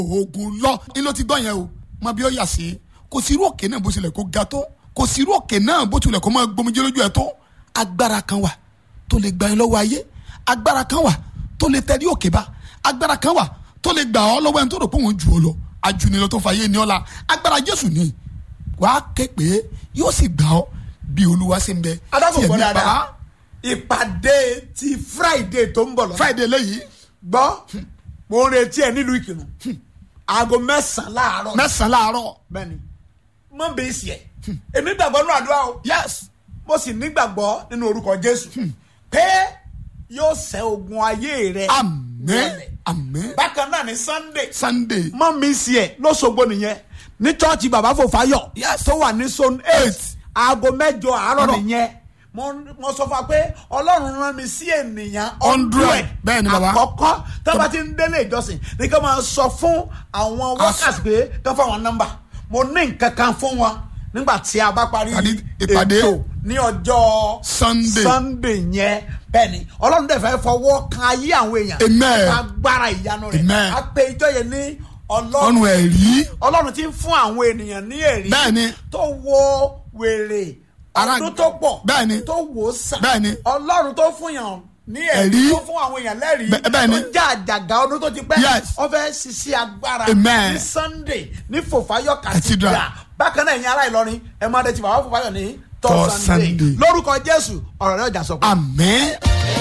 oògùn lọ ní ló ti gbọ́ yẹn o mọ bí ó yà sí kò sí irú òkè náà bó tilẹ̀ kó ga tó kò sí irú òkè náà bó tilẹ̀ kó máa gbomijé lójú ẹ̀ tó agbára kan wà tó lè gba ẹ lọ́wọ́ ayé agbára kan wà tó lè tẹ̀lé òkè bá agbára kan wà tó lè gbà ọ́ lọ́wọ́ ẹni tó rò pé òun jù ọ́ lọ ajunilọ tó fa yé ni ọ́ la agbára Jésù ni wàá ké pé yóò sì gbà ọ́ bí Olúwa ṣe ń bẹ adágún tí gbọ́ ẹ̀mí dáadáa bá ìpàdé ti friday tó ń bọ̀ lọ́nà Friday lẹ́yìn gbọ́ mo ń retí ẹ nílùú ìkìnnù aago mẹ́sàn-án láàárọ̀ mẹ́sàn-án láàárọ̀ bẹ́ẹ̀ni mọ bẹ́ẹ̀ sì ẹ̀ èmi gbàgbọ́ nínú àdúrà o yes mo sì nígbàgbọ́ nínú orúkọ jésù pé yóò ṣẹ́ ogun ayé rẹ àmín wọlẹ̀. àmín bákan náà ní sunday Sunday mọ mi sí ẹ lọ́sọ̀gbọ́ nìyẹn ní chọ́ọ̀chì bàbá fòfáyọ̀ Yes. tó wà ní zone eight Eight. aago mẹ́jọ àárọ̀ Àárọ̀. nìyẹn mo mo sọ fún wa pé ọlọ́run rán mi sí ènìyàn Hundred. Bẹ́ẹ̀ ni bàbá. àkọ́kọ́ tó bá ti ń délé ìjọsìn ní ká máa sọ fún àwọn workers pé ká fún àwọn nọ́mbà mo ní nǹkan kan fún wọn nígbà tí a bá parí Ìpàdé- ìpàdé. ètò ní ọjọ́ Sunday. sunday yẹn bẹ́ẹ̀ ni ọlọ́run dẹ̀ fẹ́ fọwọ́ kan ayé àwọn èèyàn Amen. agbára ìyanu rẹ̀ Amen. a pe ìjọ yẹn ní ọlọ́run ọ̀nù ẹ̀rí ọlọ́run ti ń fún àwọn ènìyàn ní ẹ̀rí Bẹ́ẹ̀ni. tó wo wèrè Ara- ọdún tó pọ̀ Bẹ́ẹ̀ni. tó wò ó sàn Bẹ́ẹ̀ni. ọlọ́run tó fún yàn ní ẹ̀rí Ẹ̀rí. tó fún àwọn èèyàn lẹ́rìí Bẹ́- bẹ́ẹ̀ni. tó já àjàgà ọdún tó ti pẹ́ Yes. ó fẹ́ ṣiṣẹ́ agbára Amen. ní sunday ní fòfáyọ̀ Cathedral. cathedral bákan náà ẹ̀yin ará ìlọrin ẹ máa dẹ̀ ti bàbá fòfáyọ̀ ní Tọ́ tọ́ Sunday. sunday lórúkọ jésù ọ̀rọ̀ rẹ̀ ọjà sọ pé. àmín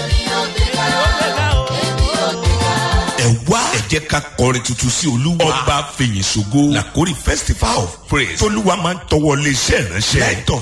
ẹ wá ẹ jẹ́ ká kọrin tuntun sí olúwa ọba fèyìn ṣògo làkórí festival of praise tolúwa máa ń tọwọ́ lé iṣẹ́ ìránṣẹ́